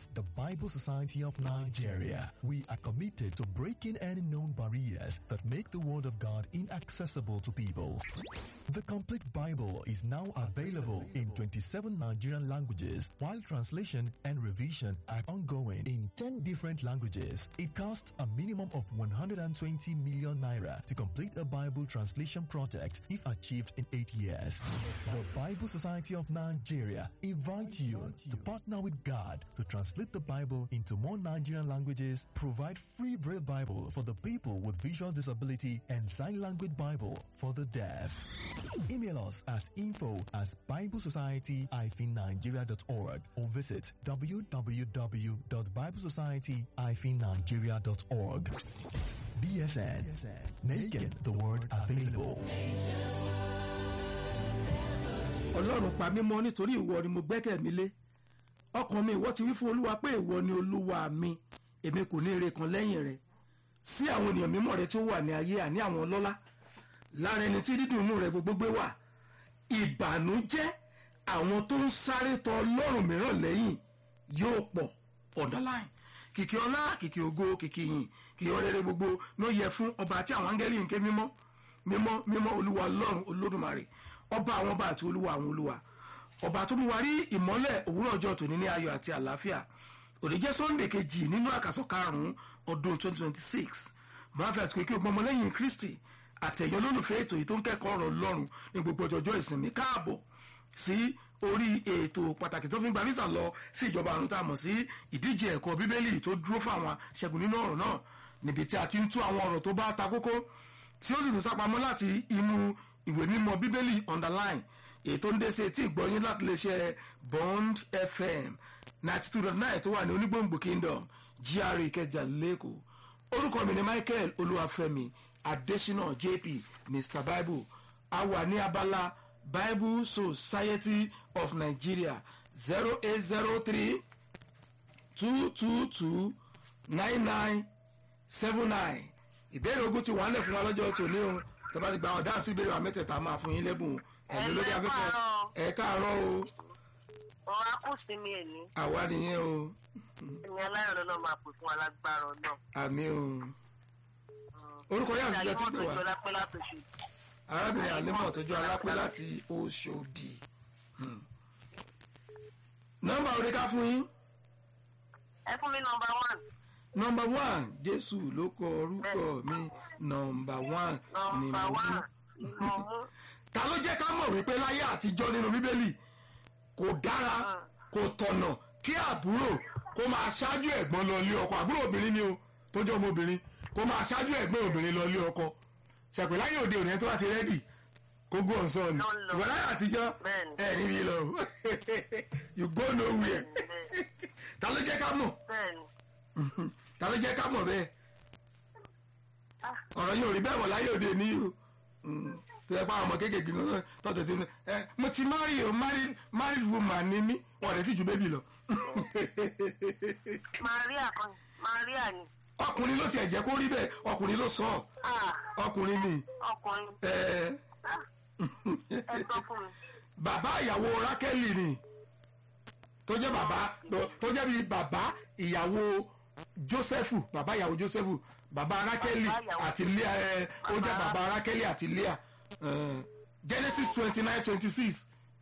At the Bible Society of Nigeria, we are committed to breaking any known barriers that make the Word of God inaccessible to people. The complete Bible is now available in 27 Nigerian languages, while translation and revision are ongoing in 10 different languages. It costs a minimum of 120 million naira to complete a Bible translation project if achieved in 8 years. The Bible Society of Nigeria invites you to partner with God to translate the Bible into more Nigerian languages, provide free Braille Bible for the people with visual disability, and sign language Bible for the deaf. Email us at info at biblesociety-nigeria.org or visit www.biblesociety-nigeria.org. BSN, making the word available. ọlọ́run pa mí mọ́ nítorí ìwọ ni mo gbẹ́kẹ̀ mi lé ọkàn mi ìwọ ti wí fún olúwa pé ìwọ ni olúwa mi èmi kò ní ire kan lẹ́yìn rẹ sí àwọn ènìyàn mímọ́ rẹ tí ó wà ní ayé àní àwọn ọlọ́lá lára ẹni tí dídùn inú rẹ gbogbo gbé wà ìbànújẹ́ àwọn tó ń sáré tọ ọlọ́run mìíràn lẹ́yìn yóò pọ̀ underline kìkì ọlá kìkì ògo kìkì yìn kìkì ọrẹrẹ gbogbo ló yẹ fún ọba tí àwọn áńgẹ́lì ń ké mímọ́ mímọ́ mímọ́ olúwa ọlọ́run olódùmarè ọba àwọn ọba àti olúwa àwọn olúwa ọba tó mú wa rí ìmọ́lẹ̀ òwúrọ̀ ọjọ́ tòní ní ayọ̀ àti àlàáfíà òní jẹ́ sunday kejì nínú àkàsọ̀ karùn-ún ọdún 2026 máa fi àsìkò kí o gbọmọ lẹ́yìn kristi àtẹ̀yọ́ lólùfẹ́ ètò yìí tó ń kẹ́kọ̀ọ́ ọ̀rọ̀ ọlọ́run ní gbogbo ọjọ́jọ́ ìsinmi káàbọ̀ sí orí ètò pàtàkì tó fi ń gba visa lọ sí ìjọba àrùn tá a mọ̀ sí ìdíje ẹ̀kọ́ bíbélì tó dúró fún àwọn aṣẹ́gun nínú ọ̀rọ̀ náà níbi tí a ti ń tú àwọn ọ̀rọ̀ tó bá ta kókó tí ó sì tún sápamọ́ láti inú ìwé mímọ́ bíbélì underline èyí tó ń dé sí etí ìgbọ́yìn láti lè ṣe bond fm ninety two dot nine tó wà ní onígbòǹgbò kingdom gra ìkẹjà lẹ́kọ̀ọ́ orúkọ mi ni michael olúwàfẹ́mi adésínà jp mr bible a wà ní abala bible society of nigeria zero eight zero three two two two nine nine seven nine ìbéèrè ogun ti wà ń lẹ̀ fún wa lọ́jọ́ tòní o tọ́ba ti gba àwọn dáhùn sí ìbéèrè wa mẹ́tẹ̀ẹ̀ta máa fún yín lẹ́bùn ẹ̀mí lórí afẹ́fẹ́ ẹ̀ káàárọ̀ o wọn á kù sí mi èní àwa nìyẹn o ẹni aláyọ̀ náà máa pè fún alágbára náà. àmì o orúkọ yà àtijọ́ ti pè wá lápẹ́ látòṣù. arábìnrin àlẹ́mọ̀ tọ́jú alápẹ́ láti oṣòdì Hmm. nọ́mbà orí ká fún yín ẹ fún mi nọmba one nọ́mbà one jésù ló kọ orúkọ mi nọ́mbà one ni nọmba mo one mú ni mo mú. ta ló jẹ́ ká mọ̀ wípé láyé àtijọ́ nínú bíbélì kò dára kò tọ̀nà kí àbúrò kó máa ṣáájú ẹ̀gbọ́n lọ ilé ọkọ àbúrò obìnrin ni o tó jẹ́ ọmọbìnrin kó máa ṣáájú ẹ̀gbọ́n obìnrin lọ ilé ọkọ ṣàpè láyé òde òní ẹni tó bá ti rẹ́dì kó gbọ́ ọ̀sán ni Ló ń lọ. ìgbà láyé àtijọ́ Bẹ́ẹ̀ni. ẹ̀ níbi lọ you go nowhere Bẹ́ẹ̀ni. ta ló jẹ́ ká mọ̀ bẹ́ẹ̀ni ta ló jẹ́ ká mọ̀ bẹ́ẹ̀ Ah. ọ̀rọ̀ yìí ò rí bẹ́ẹ̀ mọ̀ láyé òde ní o Mm. tó yẹ pé àwọn ọmọ kéékèèké náà tọ́tọ̀ tí ẹ mo ti marry o married married woman ni mí wọn rẹ̀ sì ju bébì lọ. maria kan maria ni ọkùnrin ló tiẹ̀ jẹ́ kó rí bẹ́ẹ̀ ọkùnrin ló sọ ọ́ Ah, ọkùnrin ni ọkùnrin ẹ, Ah, ẹ sọ fún mi. bàbá ìyàwó rákẹ́lì ni tó jẹ́ bàbá tó jẹ́ bíi bàbá ìyàwó jósẹ́fù bàbá ìyàwó jósẹ́fù bàbá rákẹ́lì Bàbá ìyàwó àti lea ẹ, ó jẹ́ Bàbá- bàbá rákẹ́lì àti lea ẹ, genesis twenty nine twenty six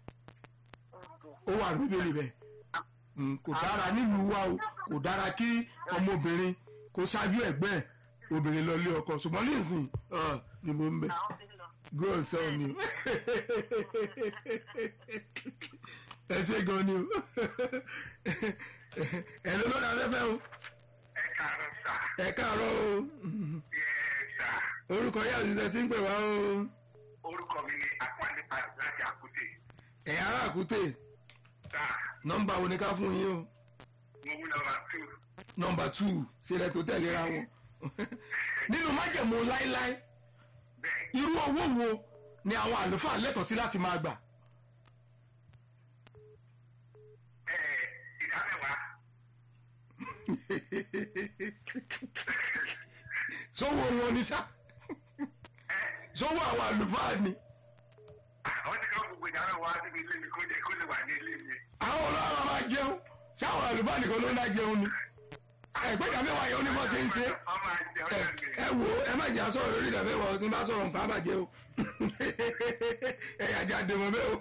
ó wà ní bíbélì bẹ́ẹ̀ Mm, kò dára nílùú wa o kò dára kí ọmọbìnrin kó ṣáájú ẹ̀gbẹ́ ẹ̀ obìnrin lọ lé ọkọ ṣùgbọ́n nísìnyí ah, ni mo ń bẹ àwọn ti lọ. go sọ ni o ẹ ṣe gan ni o ẹ ló lọ́dà afẹ́fẹ́ o ẹ káàárọ̀ sà ẹ káàárọ̀ o yẹ sà orúkọ yà òṣìṣẹ́ tí ń pè wá o orúkọ mi ni apanipa láti àkútè ẹ̀ ará àkútè sà nọ́mbà wo ni ká fún yín o mo mú nọ́mbà tù nọ́mbà tù sílẹ̀ tó tẹ̀léra wọn nínú májẹ̀mú láíláí bẹ́ẹ̀ irú owó wo ni àwọn àlùfáà lẹ́tọ̀ọ́ sí láti máa gbà ẹ ìdámẹ́wàá sówó wọn ni sá ẹ sówó àwọn àlùfáà ni àwọn ti ká gbogbo ìdámẹ́wàá síbi ilé mi kó jẹ kó lè wà ní ilé mi àwọn ọlọ́run máa jẹun ṣáwọn àlùfáà nìkan ló ń dá jẹun ni ẹgbẹ́ ìdámẹ́wàá yẹn ó ní bọ́ ṣe ń ṣe ọmọ àjẹ ẹ ọjọ́ mi. ẹ wo ẹ má jẹ́ àsọ̀rọ̀ lórí ìdámẹ́wàá tí n bá sọ̀rọ̀ nǹkan àbàjẹ́ o ẹ̀yà jáde mọ́ bẹ́ẹ̀ o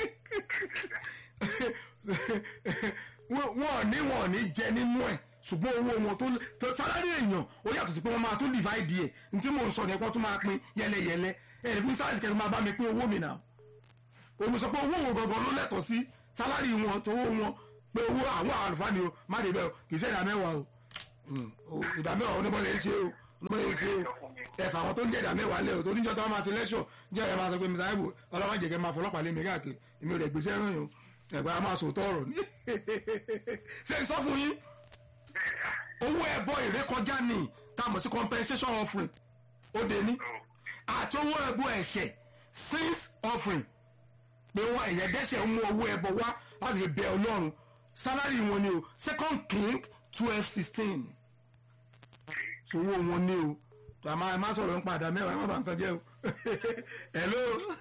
wọn ò ní wọn ò ní jẹ nínú ẹ̀ ṣùgbọ́n owó wọn tó tó sálárì èèyàn ó yàtọ̀ sí pé wọ́n máa tún divide ẹ̀ ní tí mò ń sọ ní ẹ̀kọ́ tún máa pín yẹlẹyẹlẹ ẹ̀ ní sáàsì kẹ́ni máa bá mi pín owó mi náà òun sọ pé owó wo gangan ló lẹ́tọ̀ọ́ sí sálárì wọn tó owó wọn pé owó àwọn àlùfáà ni o má dé bẹ́ẹ̀ o kì í ṣe ìdá mẹ́wàá o Mm, o ìdá mẹ́wàá onímọ̀lẹ́ ń ṣe o onímọ̀lẹ́ ń ṣe o ẹ̀fà àwọn tó ń jẹ́ ìdá mẹ́wàá lẹ̀ o tó níjọ́ tó wọ́n máa ṣe lẹ́ṣọ̀ jẹ́ ẹ̀ máa sọ pé mr ibo ọlọ́wọ́ jẹ̀kẹ́ máa fọlọ́pàá lé mi káàkiri èmi ò rẹ̀ gbèsè ẹ̀rọ yìí o ẹ̀gbẹ́ a máa sòótọ́ ọ̀rọ̀ ni ṣé n sọ fún yín owó ẹ̀bọ ìrékọjá ni tá a mọ̀ sí compensation offering ó dé ní àti owó ẹ̀bọ ẹ̀ṣẹ̀ sins offering pé wọn ẹ̀yẹ dẹ́ṣẹ̀ ń mú owó ẹ̀bọ wá láti fi bẹ ọlọ́run salary wọn ni o second king twelve sixteen owó wọn ni o tó a máa ẹ má sọ̀rọ̀ ń padà mẹ́wàá ẹ má bàa ń tán jẹ́ o hello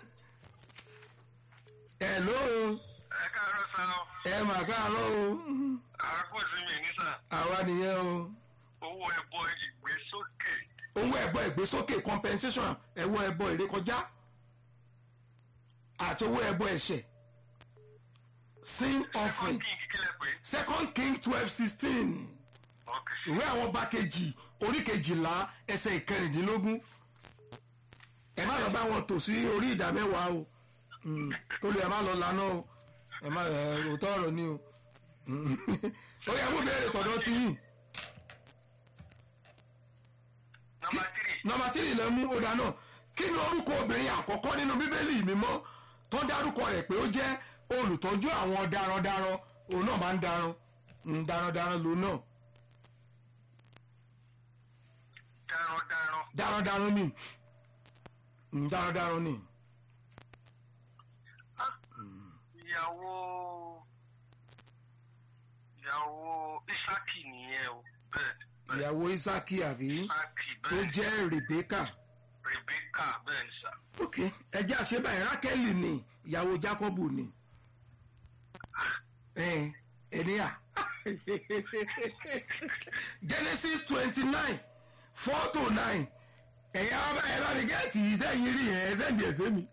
hello ẹ káàárọ̀ sá ọ ẹ mà káàárọ̀ o àákòsí mi ní sà àwa nìyẹn o owó ẹbọ ìgbésókè owó ẹ̀bọ ìgbésókè compensation ẹ̀wọ́ ẹ̀bọ ìrékọjá àti owó ẹ̀bọ ẹ̀ṣẹ̀ sin offering kí n kíkílẹ̀ pé second king twelve sixteen ok ìwé àwọn ọba kejì orí kejìlá ẹsẹ̀ ìkẹrìndínlógún ẹ má lọ bá wọn tò sí orí ìdá mẹ́wàá o Mm, kó lè ẹ má lọ lànà o ẹ má ẹ òótọ́ ọ̀rọ̀ ni o Mm. ó yẹ kó béèrè tọ̀dọ̀ tí yìí nọmba tírì nọmba tírì lẹ mú ọ̀dà náà kí ni orúkọ obìnrin àkọ́kọ́ nínú bíbélì mímọ́ tó dárúkọ rẹ̀ pé ó jẹ́ olùtọ́jú àwọn darandaran òun náà máa ń daran Mm, darandaran lòun náà darandaran darandaran ni Mm, darandaran ni ìyàwó ìyàwó isaki nìyẹn o bẹ́ẹ̀ bẹ́ẹ̀ ìyàwó isaki àbí isaki tó bẹ́ẹ̀ jẹ́ rebecca rebecca bẹ́ẹ̀ ni sà ok ẹjẹ́ àṣebà rákẹ́lì ni ìyàwó jacobu ni ẹ ẹnìyà genesis twenty nine four to nine ẹ̀yà ọba ẹ̀ bá mi gẹ́ẹ̀tì yìí tẹ̀yìn rí ẹ̀ ẹ̀ sẹ́ǹdì ẹ̀sẹ̀ mi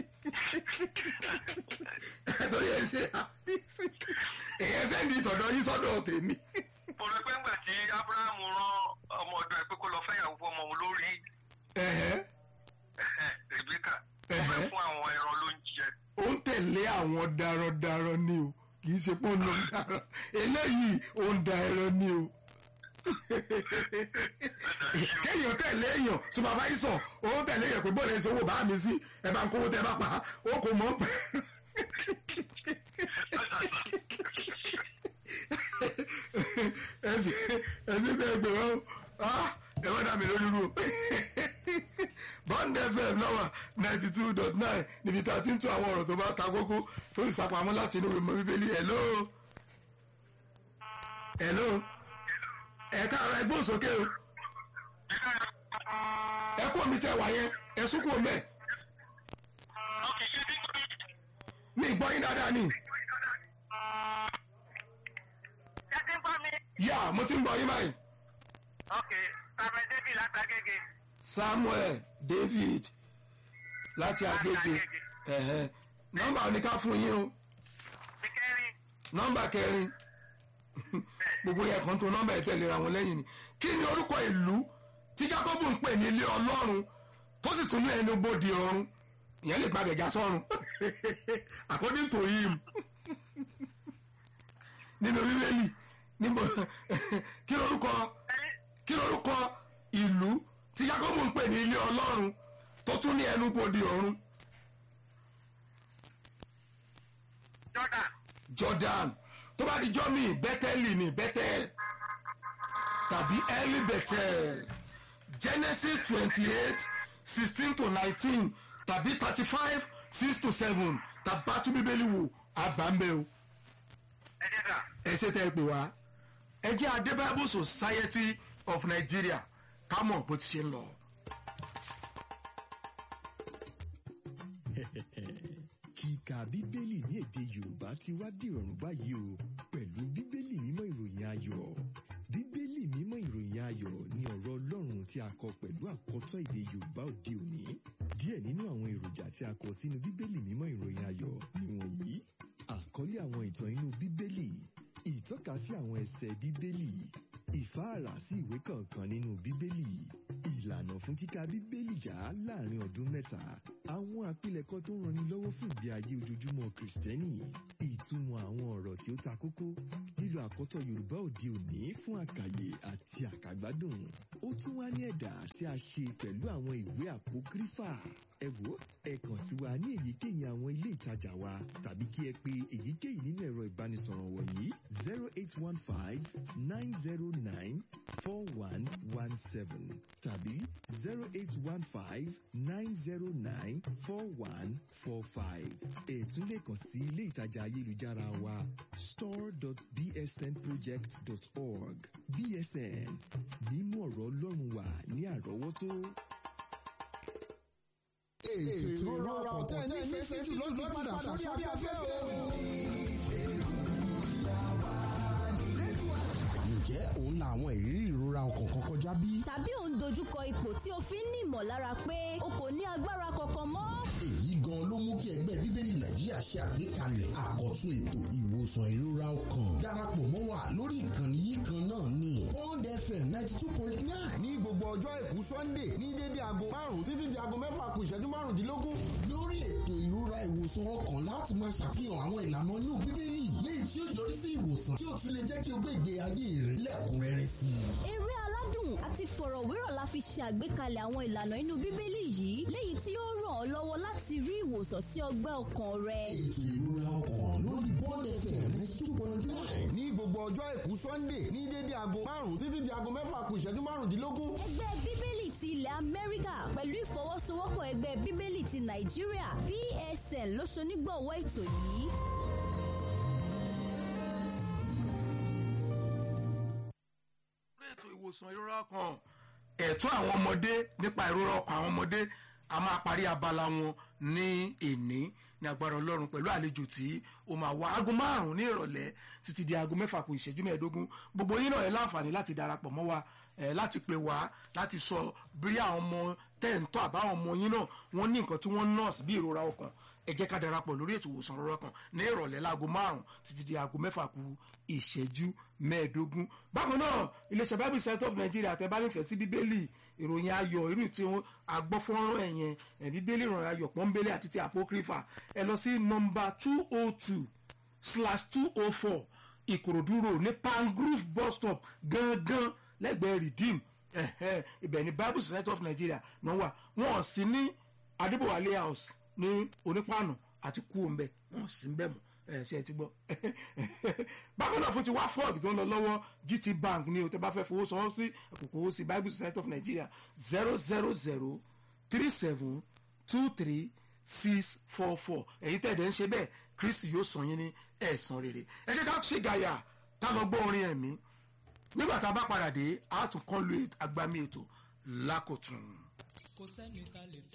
torí ẹ̀ ṣe ẹ̀yẹ sẹ́ǹdì ìtọ̀dọ̀ yín sọ́dọ̀ tèmi mo rẹ pé ńgbà tí abrahamu rán ọmọ ọ̀dọ̀ ẹ̀ pé kó lọ fẹ́yàwó fún ọmọ òun lórí ẹ̀hẹ́ ẹ̀hẹ́, rebecca ó Ẹ̀hẹ́. fẹ́ fún àwọn ẹran ló ń jẹ ó ń tẹ̀lé àwọn darandaran ni o kì í ṣe pé ó ń lọ daran eléyìí ó ń da ẹran ni o kéèyàn tẹ̀lé èèyàn supervisor ó ń tẹ̀lé èèyàn pé bọ́ọ̀lù ẹ̀sìn owó bá mi sí ẹ bá ń kówó tẹ bá pa á ó kò mọ̀ pẹ́. ẹsìn ẹsìn tẹ gbé wọn ah ẹ wọ́n dà mí lórí rú bond fm lọ́wọ́ ninety two dot nine níbi tá a ti ń tún àwọn ọ̀rọ̀ tó bá ta kókó tó sì sàpamọ́ láti inú ìmọ̀ bíbélì hello hello ẹ káàárọ̀ ẹ gbóhùn sókè o ẹ kó mi tẹ wá yẹn ẹ sún kúrò mẹ mi gbọ́ yín dáadáa ni Ṣé ti ń gbọ́ mi? yá mo ti ń gbọ́ yín báyìí Ok, Samuel David látàgége. samuel david láti agége ẹ̀hẹ́ nọ́mbà oníká fún yín o Ìkẹrin, nọ́mbà kẹrin gbogbo yẹn kan tó nọ́mbà ẹ̀ tẹ̀lé ra wọn lẹ́yìn ni kí ni orúkọ ìlú tí jacob ń pè ní ilé ọlọ́run tó sì tún ní ẹnu bòde ọ̀run ìyẹn lè gbàgbé já sọ́run according to him nínú bíbélì níbo kí lorúkọ kí lorúkọ ìlú tí jacob ń pè ní ilé ọlọ́run tó tún ní ẹnu bòde ọ̀run Jordan, jordan tó bá di jọ́mì bẹ́tẹ́lì ní bẹ́tẹ́l tàbí early bethel genesis twenty eight sixteen to nineteen tàbí thirty five six to seven tàbí bá tún bíbélì wò àbámbẹ́ o ẹ jẹ́ sà. ẹ ṣe tẹ́ ẹ pè wá ẹ jẹ́ adé bible society of nigeria ká mọ̀ bó ti ṣe ń lọ. kíka bíbélì ní èdè yorùbá ti wá dìrọ̀rùn báyìí o pẹ̀lú bíbélì tí a kọ pẹ̀lú àkọ́tọ̀ èdè Yorùbá òde òní. Díẹ̀ nínú àwọn èròjà tí a kọ sínú Bíbélì mímọ́ ìròyìn ayọ̀ nìwọ̀nyí. Àkọlé àwọn ìtàn inú Bíbélì, ìtọ́ka sí àwọn ẹsẹ̀ Bíbélì, ìfáàrà sí ìwé kọ̀ọ̀kan nínú Bíbélì, ìlànà fún kíka Bíbélì já láàrin ọdún mẹ́ta, àwọn àpilẹ̀kọ tó ń ranni lọ́wọ́ fún ìgbé ayé ojoojúmọ́ Kìrìsìtẹ́nì, ìtumọ̀ àwọn ọ̀rọ̀ tí ó ta kókó, lílo àkọ́tọ̀ Yorùbá òde òní fún àkàyè àti àkàgbádùn. Ó tún wá ní ẹ̀dà tí a ṣe pẹ̀lú àwọn ìwé àpókrífà. Ẹ wò ẹ kàn sí wa ní èyíkéyìí àwọn ilé ìtajà wa tàbí kí ẹ pe èyíkéyìí nínú ẹ̀rọ ìbánisọ̀rọ̀ wọ̀nyí zero eight one five nine zero nine four one one seven tàbí zero eight one five nine zero nine four one four five. Ẹ tún lè kàn sí ilé ìtajà ayélujára wa store.bsnproject.org BSN mímú ọ̀rọ̀ Ọlọ́run wà ní àrọ́wọ́tó. ètò ìrora ọkàn tẹ́ nífẹ̀ẹ́ sí jù ló ti padà sórí afẹ́fẹ́ o. ǹjẹ́ òun la àwọn ìrírí ìrora ọkàn kan kọjá bí? tàbí ò ń dojúkọ ipò tí o fi ń ní ìmọ̀lára pé o kò ní agbára kankan mọ́. èyí gan ló mú kí ẹgbẹ́ bíbélì nàìjíríà ṣe àgbékalẹ̀ àkọ́tún ètò ìwòsàn ìrora ọkàn darapọ̀ mọ́ wa lórí ìkànnì yìí kan náà ní Bond FM ninety two point nine ní gbogbo ọjọ́ àìkú sunday ní dédé aago márùn-ún títí di aago mẹ́fà kù ìṣẹ́jú márùndínlógún. lórí ètò ìrora ìwòsàn ọkàn láti máa ṣàfihàn àwọn ìlànà inú bíbélì léyìí tí ó yọrí sí ìwòsàn tí ó tún lè jẹ́ kí o gbé ìgbé ayé rẹ lẹ́kùnrẹ́rẹ́ sí i. eré aládùn àti fọ̀rọ̀wérọ̀ la fi ṣe àgbékalẹ̀ àwọn ìlànà inú bíbélì yìí léyìí tí ó ràn ọ́ lọ́wọ́ láti rí ìwòsàn sí ọgbẹ́ ọkàn rẹ. ètò ìrora ọkàn lórí Bond FM ninety two point nine ní gbogbo ọjọ́ àìkú sunday ní dédé aago márùn-ún títí di aago mẹ́fà kù ìṣẹ́jú márùndínlógún. ẹgbẹ́ bíbélì ti ilẹ̀ amẹ́ríkà pẹ̀lú ìfọwọ́sowọ́pọ̀ ẹgbẹ́ bíbélì ti nàìjíríà psn ló ṣonígbọ̀wọ́ ètò yìí. lórí ètò ìwòsàn ìrora ọkàn ẹ̀tọ́ àwọn ọmọdé nípa ìrora ọkàn àwọn ọmọdé a máa parí abala wọn ní èní ní agbára ọlọ́run pẹ̀lú àlejò tí ó máa wá aago márùn-ún ní ìrọ̀lẹ́ títí di aago mẹ́fà kù ìṣẹ́jú mẹ́ẹ̀ẹ́dógún gbogbo yín náà ẹ láǹfààní láti darapọ̀ mọ́ wa ẹ láti pè wá láti sọ bí àwọn ọmọ tẹ́ǹtọ́ àbáwọn ọmọ yín náà wọ́n ní nǹkan tí wọ́n nọ́ọ̀sì bí ìrora ọkàn ẹ jẹ́ ká darapọ̀ lórí ètò ìwòsàn ìrora ọkàn ní ìrọ̀lẹ́ láago márùn-ún títí di aago mẹ́fà kù ìṣẹ́jú mẹ́ẹ̀ẹ́dógún bákan náà iléeṣẹ́ bible center of nigeria tẹ́ bá nífẹ̀ẹ́ sí bíbélì ìròyìn ayọ̀ irú tí wọ́n agbọ́fọ́nrán ẹ̀yẹn ẹ̀ bíbélì ìròyìn ayọ̀ pọ́nbélé àti ti apocrypha ẹ lọ sí nọmba two oh two slash two oh four ìkòròdú road ní pangrove bus stop gangan lẹ́gbẹ̀ẹ́ redeem ẹ̀hẹ́ ibẹ̀ ní bible center of nigeria náà wà wọ́n sì ní adébọ̀wálé house ní onípàànù àti kúòmbẹ wọ́n sì ń bẹ̀ mọ́ ẹ ṣe ti gbọ́ bákan náà fún ti wá fọ́ọ̀gì tó ń lọ lọ́wọ́ gt bank ni o tẹ́ bá fẹ́ fowó sanwó sí àkókò owó sí bible society of nigeria zero zero zero three seven two three six four four èyí tẹ̀dẹ̀ ń ṣe bẹ́ẹ̀ kristi yóò san yín ní ẹ̀san rere ẹ jẹ́ ká ṣe gàyà ká lọ gbọ́ orin ẹ̀mí nígbà tá a bá padà dé a tún kọ́ lu agbami ètò lákòtún. kò sẹ́ni ká lè fi.